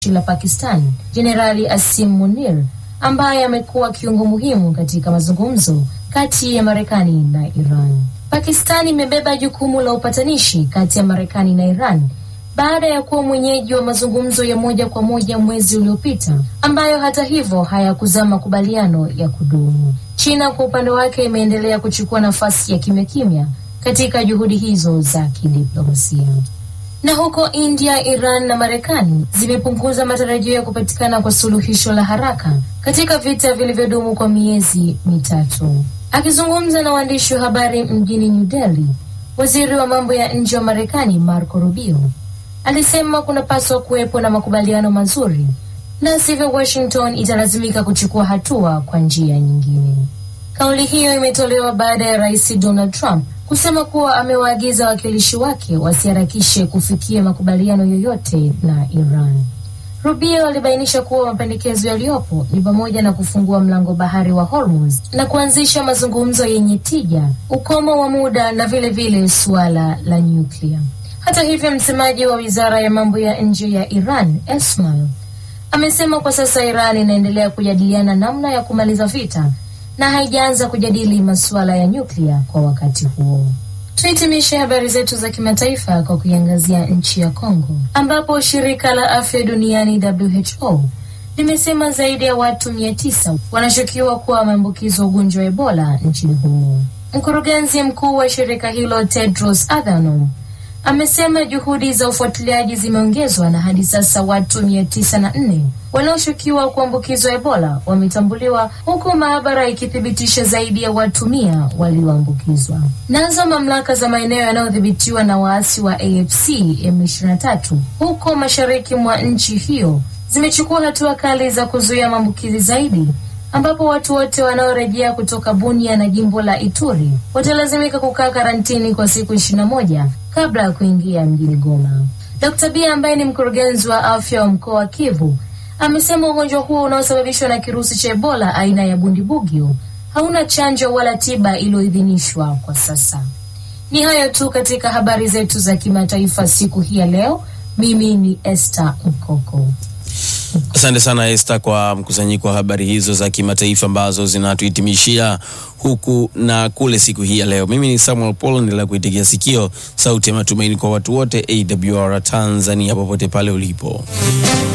la Pakistan Jenerali Asim Munir ambaye amekuwa kiungo muhimu katika mazungumzo kati ya Marekani na Iran. Pakistan imebeba jukumu la upatanishi kati ya Marekani na Iran baada ya kuwa mwenyeji wa mazungumzo ya moja kwa moja mwezi uliopita ambayo hata hivyo hayakuzaa makubaliano ya kudumu. China kwa upande wake imeendelea kuchukua nafasi ya kimya kimya katika juhudi hizo za kidiplomasia. Na huko India, Iran na Marekani zimepunguza matarajio ya kupatikana kwa suluhisho la haraka katika vita vilivyodumu kwa miezi mitatu. Akizungumza na waandishi wa habari mjini New Delhi, waziri wa mambo ya nje wa Marekani Marco Rubio alisema kunapaswa kuwepo na makubaliano mazuri, na sivyo Washington italazimika kuchukua hatua kwa njia nyingine. Kauli hiyo imetolewa baada ya rais Donald Trump kusema kuwa amewaagiza wawakilishi wake wasiharakishe kufikia makubaliano yoyote na Iran. Rubio alibainisha kuwa mapendekezo yaliyopo ni pamoja na kufungua mlango bahari wa Hormuz na kuanzisha mazungumzo yenye tija, ukomo wa muda na vile vile suala la nyuklia. Hata hivyo, msemaji wa wizara ya mambo ya nje ya Iran Esmail amesema kwa sasa Iran inaendelea kujadiliana namna ya kumaliza vita na haijaanza kujadili masuala ya nyuklia kwa wakati huo. Tuhitimishe habari zetu za kimataifa kwa kuiangazia nchi ya Kongo ambapo shirika la afya duniani WHO limesema zaidi ya watu mia tisa wanashukiwa kuwa wameambukizwa ugonjwa wa Ebola nchini humo. Mkurugenzi mkuu wa shirika hilo Tedros Adhanom amesema juhudi za ufuatiliaji zimeongezwa na hadi sasa watu mia tisa na nne wanaoshukiwa kuambukizwa Ebola wametambuliwa huku maabara ikithibitisha zaidi ya watu mia walioambukizwa. Nazo mamlaka za maeneo yanayodhibitiwa na waasi wa AFC M23 huko mashariki mwa nchi hiyo zimechukua hatua kali za kuzuia maambukizi zaidi ambapo watu wote wanaorejea kutoka Bunia na jimbo la Ituri watalazimika kukaa karantini kwa siku ishirini na moja kabla ya kuingia mjini Goma. Dr. Bia ambaye ni mkurugenzi wa afya wa mkoa wa Kivu amesema ugonjwa huo unaosababishwa na kirusi cha Ebola aina ya Bundibugyo hauna chanjo wala tiba iliyoidhinishwa kwa sasa. Ni hayo tu katika habari zetu za kimataifa siku hii ya leo. Mimi ni Esther Mkoko. Asante sana Esther kwa mkusanyiko wa habari hizo za kimataifa ambazo zinatuhitimishia huku na kule siku hii ya leo. Mimi ni Samuel Paul, endelea kuitigia sikio sauti ya matumaini kwa watu wote, AWR Tanzania, popote pale ulipo.